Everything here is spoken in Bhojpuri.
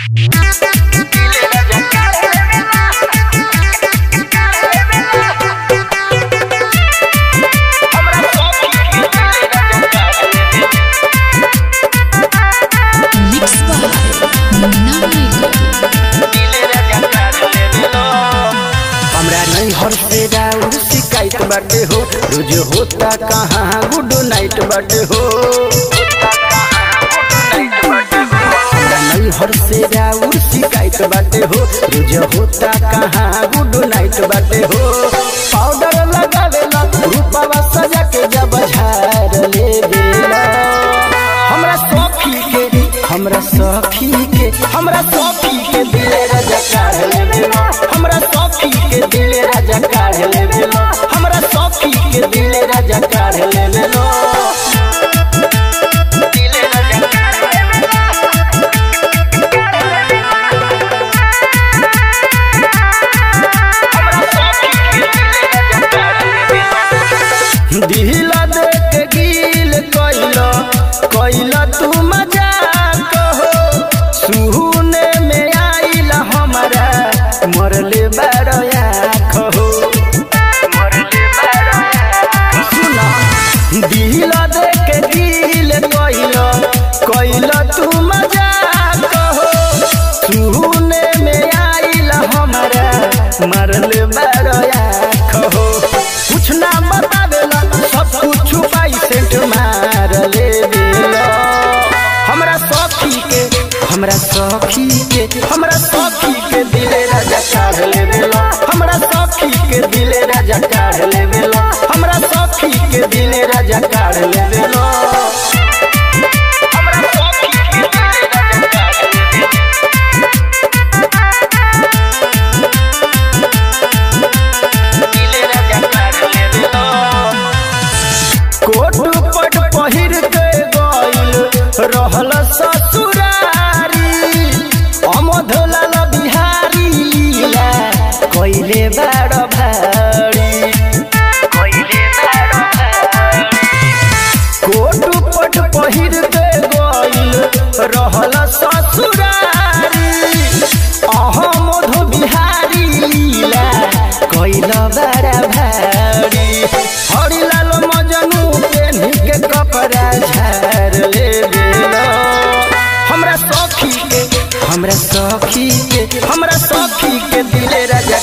Mix by Munna Michael. हमरा नहीं हर से राउर शिकायत बाटे हो रोज होता कहाँ गुड नाइट बाटे हो हमरा नहीं हर से राउर शिकायत बाटे हो रोज होता कहाँ गुड नाइट बाटे हो पाउडर लगावेला रूपवा सजा के जब झार ले देला हमरा सखी के हमरा सखी के हमरा सखी के दिले राजा काढ़ लेवेला हमरा सखी के दिले राजा काढ़ लेवेला हमरा सखी के दिले राजा काढ़ लेवेला दिला देख गील कइला कइला तू मजाक हो सुने में आइला हमरा मरले बड़या हो सुना दिला देख गील कइला कइला तू मजाक हो सुने में आइला हमरा मरले बड़या हो कुछ ना बतावेला सब कुछ छुपाई सेंट मार ले देला हमरा सखी के हमरा सखी के हमरा सखी के दिले राजा काढ़ ले देला हमरा सखी के दिले राजा काढ़ ले देला हमरा सखी के दिले राजा काढ़ ले देला कोट पट पहिर के गइल रहल ससुरारी अमोध लाल बिहारी लीला कइले बड़ भारी कोट पट पहिर के गइल रहल ससुरारी अहमद बिहारी लीला कइल बड़ भारी हरिलाल मजनू पेन्ही के कपड़ा झार ले बेला हमरा सखी के हमरा सखी के हमरा सखी के दिले राजा